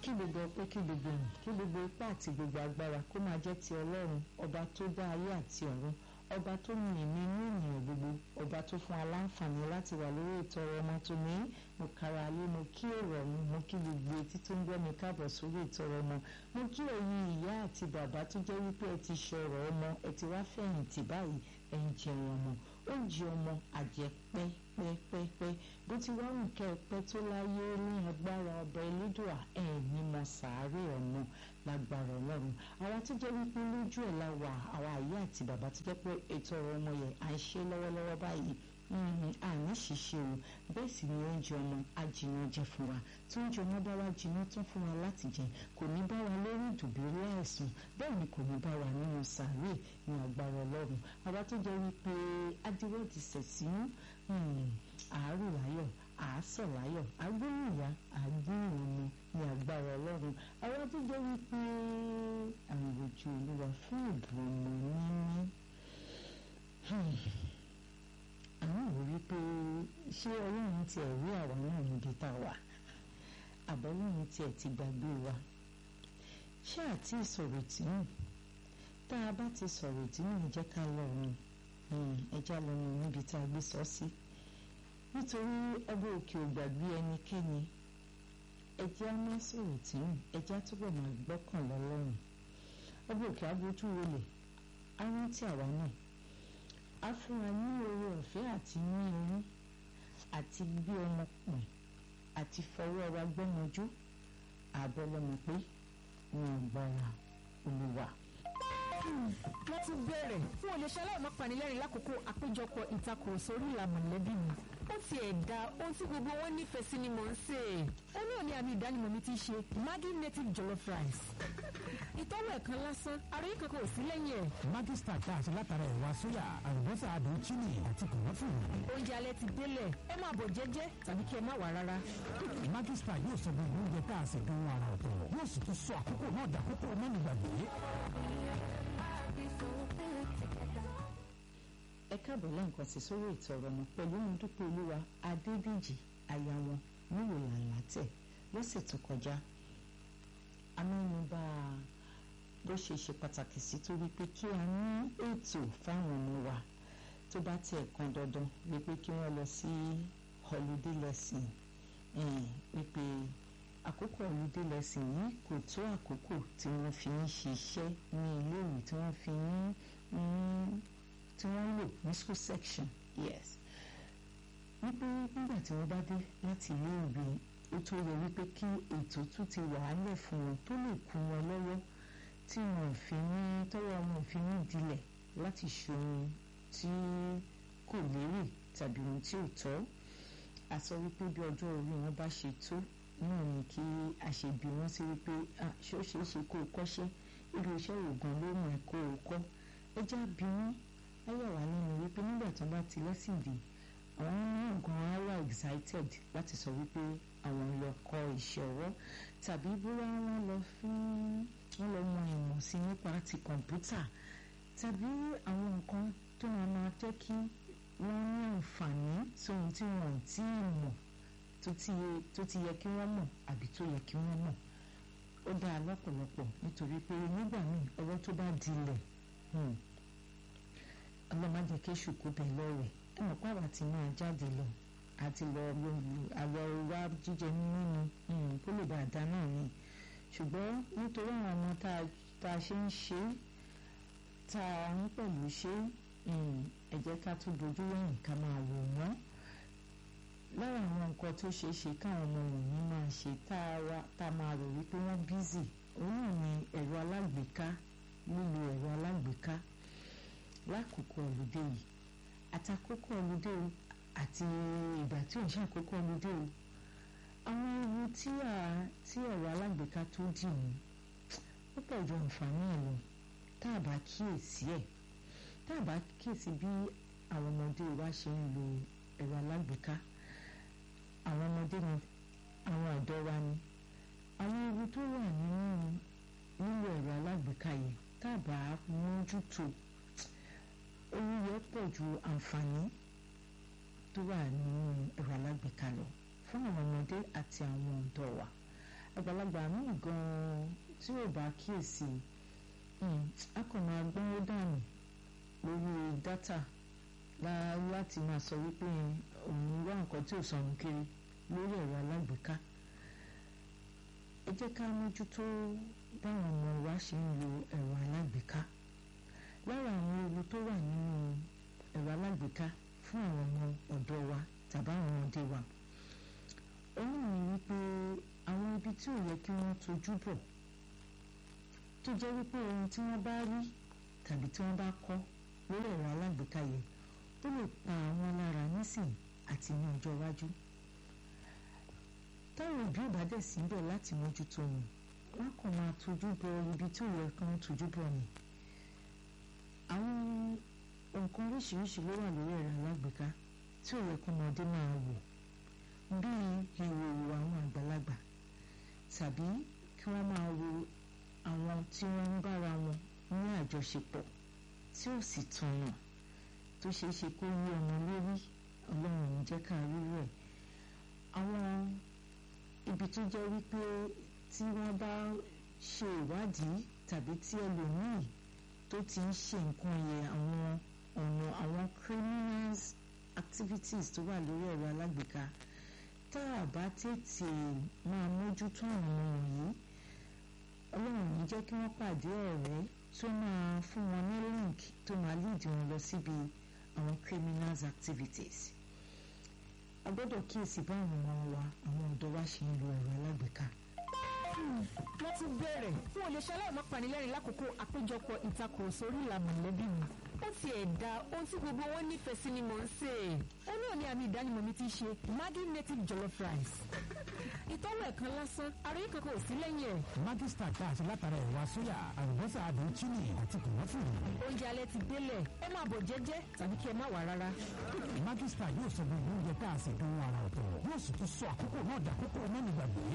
kí gbogbo ọpẹ́ kí gbogbo ìyìn kí gbogbo ipá àti gbogbo agbára kó máa jẹ́ ti ọlọ́run ọba tó dá ayé àti ọ̀run ọba tó ní èmi inú ènìyàn gbogbo ọba tó fún aláǹfààní láti wà lórí ètò ọ̀rọ̀ ọmọ tó ní mo kára alé mo kí èrò mi mo kí gbogbo etí tó ń gbọ́ mi káàbọ̀ sórí ètò ọ̀rọ̀ ọmọ mo kí ẹ̀yin ìyá àti bàbá tó jẹ́ wípé ẹ ti ṣọ̀rọ̀ ọmọ ẹ ti wá fẹ̀yìntì báyìí ẹ ń jẹun ọmọ oúnjẹ ọmọ àjẹ pẹ́pẹ́pẹ́ bó ti wá wù kẹ́ ẹ pẹ́ tó láyé ní agbára ọba elédùà ẹ̀ ní mọ sàárè ọmọ lágbára ọlọ́run àwa tó jẹ́ wípé lójú ẹ̀ la wà àwa àyè àti bàbá tó jẹ́ pé ètò ọ̀rọ̀ ọmọ yẹn à ń ṣe lọ́wọ́lọ́wọ́ báyìí àní ṣiṣẹ́ o bẹ́ẹ̀ sì ni oúnjẹ ọmọ ajiná jẹ fún wa tí oúnjẹ ọmọ bá wá jiná tún fún wa láti jẹ kò ní bá wa lórí ìdùbúlẹ̀ àìsàn bẹ́ẹ̀ ni kò ní bá wa nínú sàárè ní agbára ọlọ́run àwa tó jẹ́ wípé adíwọ́ ti sẹ̀ sínú àárò láyọ̀ àásọ̀ láyọ̀ agbóhùn ìyá agbóhùn ọmọ ní agbára ọlọ́run àwa tó jẹ́ wípé àwọn ojú olúwa fún ìbò ọmọ níní àwọn ò rí pé ṣé ọlọ́run tiẹ̀ rí àwa náà níbi tá a wà àbọ̀lọ́run tiẹ̀ ti gbàgbé wa ṣé àti ìsọ̀rọ̀ tí nù tá a bá ti sọ̀rọ̀ tí nù jẹ́ ká lọ́run ẹja lọ́run níbi tá a gbé sọ sí nítorí ọba òkè ò gbàgbé ẹnikẹ́ni ẹjẹ́ á má sọ̀rọ̀ tí nù ẹjẹ́ á túbọ̀ máa gbọ́kàn lọ́lọ́run ọba òkè abójú wọlé á rántí àwa náà a fún wa ní oore ọ̀fẹ́ àti ní oyún àti gbé ọmọ pọ̀n àti fọwọ́ wa gbọ́mọjú àbọ̀ lọ́mọ pé wọn ò gbára olùwà. wọ́n tún bẹ̀rẹ̀ fún olùṣẹ́ aláìmọ́ panilẹ́rìn lákòókò àpéjọpọ̀ ìtakùrọ̀sọ orí ìlà mọ̀lẹ́bí mi ó ti ẹ̀dá ohun tí gbogbo wọn nífẹ̀ẹ́ sí ni mò ń sè é ó náà ní àmì ìdánimọ̀ mi ti ṣe Maggi native jollof rice ìtọ́wọ̀ ẹ̀kan lásán ara yìí kankan ò sí lẹ́yìn ẹ̀. Maggi star tá a ṣe látara ẹ̀wà sóyà àlùbọ́sà àdùn chili àti kòmọ́tò. oúnjẹ alẹ́ ti délẹ̀ ẹ máa bọ̀ jẹ́jẹ́ tàbí kí ẹ má wà rárá. Maggi star yóò sọ gbogbo oúnjẹ tá a ṣe dùn ara ọ̀tọ̀ yóò sì tún sọ àkókò náà dàkókò mẹ́nìgbàgbé. ẹ káàbọ̀ lẹ́ǹkan sí sórí ìtọ̀rọ̀ mọ́ pẹ̀lú dúpẹ́ olúwa adébíjì aya wọn níwò làǹlà tẹ̀ lọ́sẹ̀ tó kọjá amẹ́nubà bó ṣe ṣe pàtàkì sí tó wípé kí a ní ètò fáwọn ọmọ wa tó bá tiẹ̀ kan dandan wípé kí wọ́n lọ sí holiday lesson wípé àkókò holiday lesson yìí kò tó àkókò tí wọ́n fi ń ṣiṣẹ́ ní iléèwé tí wọ́n fi ń tí wọ́n lò ní school section yes wípé nígbà tí wọ́n bá dé láti ilé ìwé ó tó yẹ wípé kí ètò tún ti wà á lẹ̀ fún wọn tó lè kún wọn lọ́wọ́ tí wọn ò fi ní tọ́wọ́ wọn ò fi ní dilẹ̀ láti ṣohun tí kò lérè tàbí ohun tí ò tọ́ a sọ wípé bí ọjọ́ orí wọn bá ṣe tó náà ni kí a ṣe bí wọ́n sí wípé ṣó ṣeé ṣe kó o kọ́ṣẹ́ irú iṣẹ́ òògùn ló mọ̀ ẹ́ kó o kọ́ ẹ já bí wọ́n ayọ̀ wá nínú wípé nígbà tí wọ́n bá ti lẹ́sìn dé àwọn náà gan á wà excited láti sọ wípé àwọn lọ kọ́ iṣẹ́ ọwọ́ tàbí bóyá wọ́n lọ fún wọ́n lọ mọ ìmọ̀ sí nípa ti kọ̀ǹpútà tàbí àwọn nǹkan tó máa máa jẹ́ kí wọ́n ní àǹfààní sóhun tí wọ́n ò tí ì mọ̀ tó ti yẹ kí wọ́n mọ̀ àbí tó yẹ kí wọ́n mọ̀ ó dáa lọ́pọ̀lọpọ̀ nítorí pé nígbà míì ọwọ́ tó bá dilẹ̀ ọlọ́mọdé kéṣù kó bẹ̀ lọ́rẹ̀ ẹ mọ̀ pé àwa ti máa jáde lọ àti lọ àlọ́ wá jíjẹ mímú ni kó lè bá a dá náà ni ṣùgbọ́n nítorí àwọn ọmọ tá a ṣe ń ṣe tá a ń pẹ̀lú ṣe ẹ jẹ́ ká tún dojú wẹ̀yìn ká máa wò wọ́n lára àwọn nǹkan tó ṣeé ṣe káwọn ọmọ wọ̀nyí máa ṣe tá a máa rò wípé wọ́n bízì òun náà ni ẹ̀rọ alágbèéká lílo ẹ̀rọ alágbèéká lákòókò ọlùdé yìí àtàkókò ọlùdé o àti ìgbà tí òun ṣàkókò ọlùdé o àwọn ewu tí tí ẹ̀rọ alágbèéká tó dì mú ó pọ̀ ju àǹfààní ẹ̀ lọ tá a bá kíyèsí ẹ̀ tá a bá kíyèsí bí àwọn ọmọdé wa ṣe ń lo ẹ̀rọ alágbèéká àwọn ọmọdé ni àwọn ọ̀dọ́ wa ni àwọn ewu tó wà nínú lílo ẹ̀rọ alágbèéká yìí tá a bá mójútó owó yẹn pọ̀ ju àǹfààní tó wà nínú ẹ̀rọ alágbèéká lọ fún àwọn ọmọdé àti àwọn ọ̀dọ́ wa àgbàlagbà míì gan-an tí ò bá kíyèsí a kàn máa gbọ́nwó dànù lórí dátà láti máa sọ wípé òun wá nǹkan tí ò sọnù kiri lórí ẹ̀rọ alágbèéká ẹ jẹ́ ká mójútó báwọn ọmọ wa ṣe ń lo ẹ̀rọ alágbèéká lára àwọn ewu tó wà nínú ẹ̀rọ alágbèéká fún àwọn ọmọ ọ̀dọ́ wa tàbí àwọn ọmọdé wa òun ni wípé àwọn ibi tí ò yẹ kí wọ́n tojú bọ̀ tó jẹ́ wípé ohun tí wọ́n bá rí tàbí tí wọ́n bá kọ́ lórí ẹ̀rọ alágbèéká yẹn ó lè pa àwọn lára nísìn àti ní ọjọ́ iwájú táwọn òbí ò bá dẹ̀ síbẹ̀ láti mójútó wọn wọn kàn máa tójú bọ ibi tí ò yẹ kí wọ́n tójú bọ̀ ni àwọn nǹkan oríṣiríṣi ló wà lórí ẹ̀rọ alágbèéká tí ò yẹ kí ọmọdé máa wò bíi ìhòòhò àwọn àgbàlagbà tàbí kí wọ́n máa wo àwọn tí wọ́n ń bára wọn ní àjọṣepọ̀ tí ò sì tọ̀nà tó ṣeé ṣe kó yí ọmọ lórí ọlọ́run ní jẹ́ ká rí rẹ̀ àwọn ibi tó jẹ́ wípé tí wọ́n bá ṣe ìwádìí tàbí tí ẹlòmíì tó ti ń ṣe nǹkan yẹn àwọn ọ̀nà àwọn criminals activities tó wà lórí ẹ̀rọ alágbèéká tá a bá tètè máa mójútó àwọn wọ̀nyí ọlọ́run ní jẹ́ kí wọ́n pàdé ọ̀rẹ́ tó máa fún wọn ní link tó máa lead wọn lọ síbi àwọn criminals activities a gbọ́dọ̀ kíyèsí báwọn ọmọ wa àwọn ọ̀dọ́ wa ṣe ń lo ẹ̀rọ alágbèéká. wọ́n ti bẹ̀rẹ̀ fún olè ṣaláì má panilẹ́rìn lákòókò àpéjọpọ̀ ìtakùrọ̀sọ orí ìlà mọ̀lẹ́bí mi ó ti ẹ̀ da ohun tí gbogbo wọn nífẹ̀ẹ́ sí ni mò ń sè é ó náà ní àmì ìdánimọ̀ mi ti ṣe Maggi native jollof rice ìtọ́wò ẹ̀kan lásán ara yìí kankan ò sí lẹ́yìn ẹ̀. Maggi star tá a ṣe látara ẹ̀wà sóyà àlùbọ́sà àdùn chili àti kòmọ́fùrù. oúnjẹ alẹ́ ti délẹ̀ ẹ máa bọ̀ jẹ́jẹ́ tàbí kí ẹ má wà rárá. Maggi star yóò sọ gbogbo oúnjẹ tá a ṣe dùn ara ọ̀tọ̀ yóò sì tún sọ àkókò náà dàkókò mẹ́nu gbàgbé.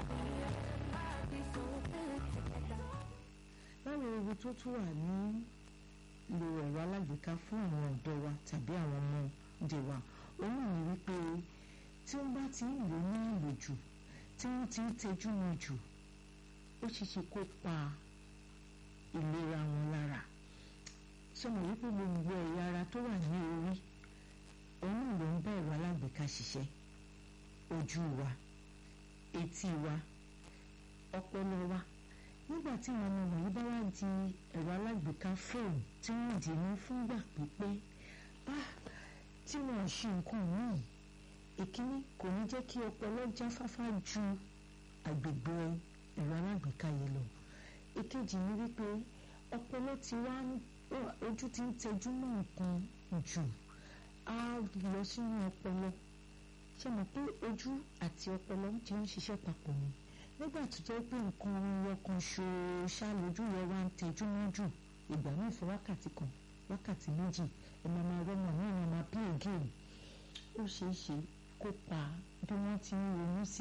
báwo ewu tó tún wà ní lo ẹ̀rọ alágbèéká fún àwọn ọ̀dọ́ wa tàbí àwọn ọmọdé wa òun ni wípé tí wọ́n bá ti ń lò ní àlòjù tí wọ́n ti ń tẹjú mọ́ jù ó ṣeé ṣe kó pa ìlera wọn lára sọmọ wípé gbogbo ẹ̀yà ara tó wà ní orí òun náà ló ń bá ẹ̀rọ alágbèéká ṣiṣẹ́ ojú wa etí wa ọpọlọ wa nígbà tí àwọn ọmọ wọ̀nyí bá wá di ẹ̀rọ alágbèéká fóònù tí wọ́n dì mú fúngbà pípẹ́ tí wọ́n ṣe nǹkan míì ìkíní kò ní jẹ́ kí ọpọlọ jáfáfá ju àgbègbè ẹ̀rọ alágbèéká yìí lọ ìkejì ni wípé ọpọlọ ti wá ojú ti ń tẹjú mọ́ nǹkan jù á lọ sínú ọpọlọ ṣe mọ̀ pé ojú àti ọpọlọ ti ń ṣiṣẹ́ papọ̀ ni nígbà tó jẹ́ pé nǹkan ọ̀rọ̀ kan ṣoṣá lójú rẹ̀ wá ń tẹjú mọ́ jù ìgbà míì fún wákàtí kan wákàtí méjì ẹ̀ máa máa rọ́mọ náà máa máa play game ó ṣeé ṣe kó pa bí wọ́n ti ń ronú sí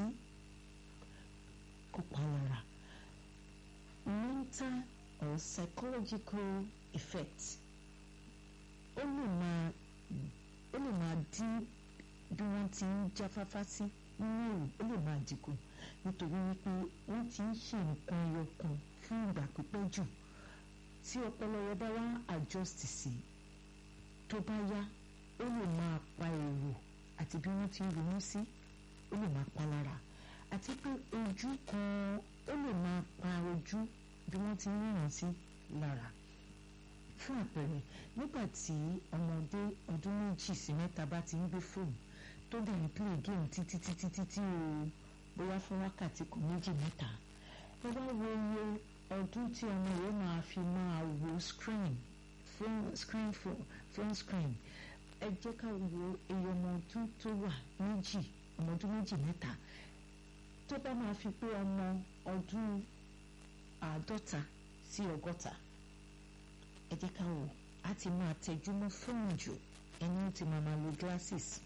kó pa lára mental or psychological effect ó lè máa ó lè máa dín bí wọ́n ti ń jáfáfá sí nínú èrò ó lè máa dínkù nítorí wípé wọ́n ti ń ṣe nǹkan ẹyọ kan fún ìgbà pípẹ́ jù tí ọpọlọ yẹn bá wá adjust sí tó bá yá ó lè máa pa èrò àti bí wọ́n ti ń ronú sí ó lè máa pa lára àti pé ojú kan ó lè máa pa ojú bí wọ́n ti ń ríran sí lára fún àpẹẹrẹ nígbà tí ọmọdé ọdún méjì sí mẹ́ta bá ti ń gbé fóònù tó dẹ̀ ń play game títí títí títí o bóyá fún wákàtí kan méjì mẹ́ta ẹ wá wo iye ọdún tí ọmọ yẹn máa fi máa wo screen phone screen phone screen ẹ jẹ́ ká wo iye ọmọ ọdún tó wà méjì ọmọ ọdún méjì mẹ́ta tó bá máa fi pé ọmọ ọdún àádọ́ta sí ọgọ́ta ẹ jẹ́ ká wò á ti máa tẹjú mọ́ fóònù jù ẹni ó ti máa máa lo glasses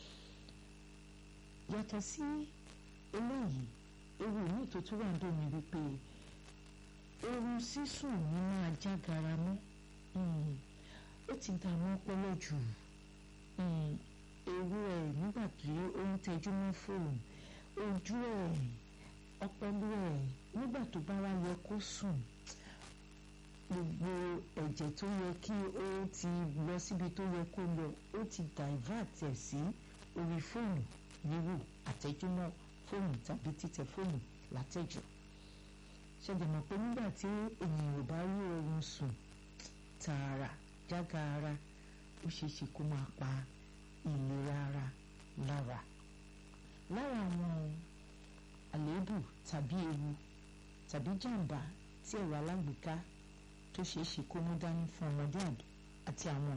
yàtọ̀ sí eléyìí ewu míì tó tún wà ń dòmí wípé oorun sísùn ní máa já gara mọ́ ó ti dààmú ọpọlọ jù ewu ẹ̀ nígbà tí ó ń tẹjú mọ́ fóònù ojú ẹ̀ ọpọlọ ẹ̀ nígbà tó bá wá yẹ kó sùn gbogbo ẹ̀jẹ̀ tó yẹ kí ó ti lọ síbi tó yẹ kó lọ ó ti divert ẹ̀ sí orí fóònù wíwò àtẹ̀júmọ́ fóònù tàbí títẹ̀ fóònù látẹ̀jù ṣẹ̀dẹ̀ mọ̀ pé nígbà tí ènìyàn ò bá rí oorun sùn tààrà jágara ó ṣeé ṣe kó máa pa ìlera ara lára lára àwọn àléébù tàbí ewu tàbí jàǹbá tí ẹ̀rọ alágbèéká tó ṣeé ṣe kó mú dání fún ọmọdé àti àwọn